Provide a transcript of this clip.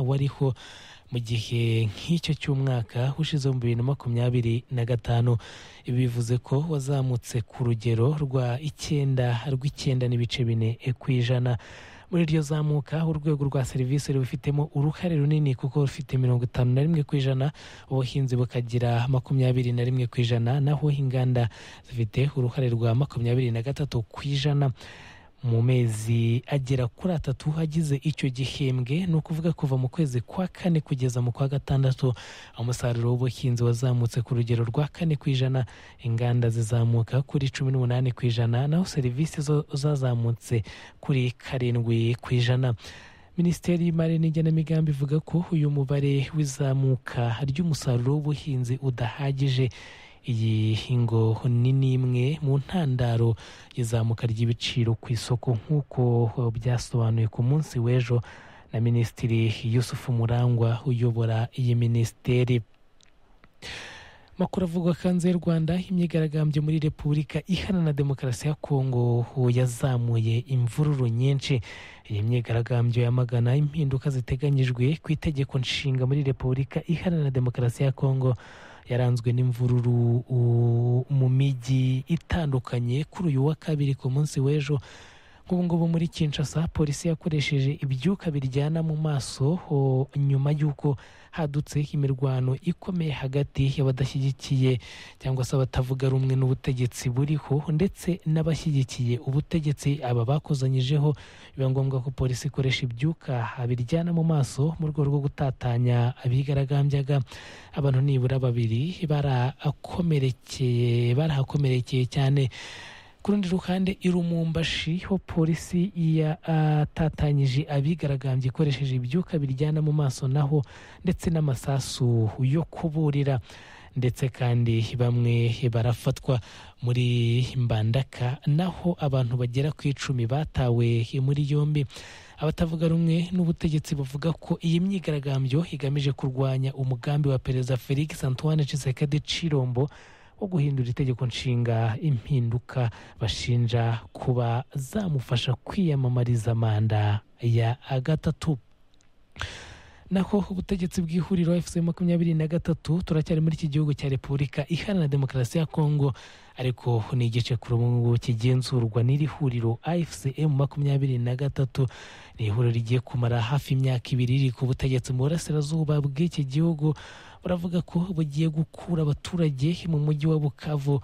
wariho mu gihe nk'icyo cy'umwaka ushize mu bibiri na makumyabiri na gatanu ibi bivuze ko wazamutse ku rugero rwa icyenda rw'icyenda n'ibice bine ku ijana muri iryo zamuka urwego rwa serivisi rubifitemo uruhare runini kuko rufite mirongo itanu na rimwe ku ijana ubuhinzi bukagira makumyabiri na rimwe ku ijana naho inganda zifite uruhare rwa makumyabiri na gatatu ku ijana mu mezi agera kuri atatu agize icyo gihembwe ni ukuvuga kuva mu kwezi kwa kane kugeza mu kwa gatandatu umusaruro w'ubuhinzi wazamutse ku rugero rwa kane ku ijana inganda zizamuka kuri cumi n'umunani ku ijana naho serivisi zo zazamutse kuri karindwi ku ijana minisiteri y'imari n'igenamigambi ivuga ko uyu mubare w'izamuka ry'umusaruro w'ubuhinzi udahagije iyi hingo ni n'imwe mu ntandaro y'izamuka ry'ibiciro ku isoko nk'uko byasobanuye ku munsi w'ejo na minisitiri yusufu murangwa uyobora iyi minisiteri makuru avugwa hanze y'u rwanda imyigaragambyo muri repubulika iharanira demokarasi ya kongo yazamuye imvururu nyinshi iyi myigaragambyo yamagana impinduka ziteganyijwe ku itegeko nshinga muri repubulika iharanira demokarasi ya kongo yaranzwe n'imvururu mu mijyi itandukanye kuri uyu wa kabiri ku munsi w'ejo nk'ubu ngubu muri Kinshasa polisi yakoresheje ibyuka biryana mu maso nyuma y'uko hadutse imirwano ikomeye hagati y'abadashyigikiye cyangwa se abatavuga rumwe n'ubutegetsi buriho ndetse n'abashyigikiye ubutegetsi aba bakozanyijeho biba ngombwa ko polisi ikoresha ibyuka biryana mu maso mu rwego rwo gutatanya abigaragambyaga abantu nibura babiri barakomerekeye barahakomerekeye cyane ku rundi ruhande irumumbashi ho polisi yatatanyije abigaragambye ikoresheje ibyuka biryana mu maso naho ndetse n'amasasu yo kuburira ndetse kandi bamwe barafatwa muri mbandaka naho abantu bagera ku icumi batawe muri yombi abatavuga rumwe n'ubutegetsi bavuga ko iyi myigaragambyo igamije kurwanya umugambi wa perezida felix antoine Tshisekedi Chirombo wo guhindura itegeko nshinga impinduka bashinja kuba zamufasha kwiyamamariza manda ya gatatu naho ubutegetsi bw'ihuriro efuse makumyabiri na gatatu turacyari muri iki gihugu cya repubulika iharanira demokarasi ya kongo ariko ni igice ku rungu kigenzurwa n'iri huriro afcm makumyabiri na gatatu ni ihuriro rigiye kumara hafi imyaka ibiri riri ku butegetsi mu burasirazuba bw'iki gihugu buravuga ko bugiye gukura abaturage mu mujyi wa bukavu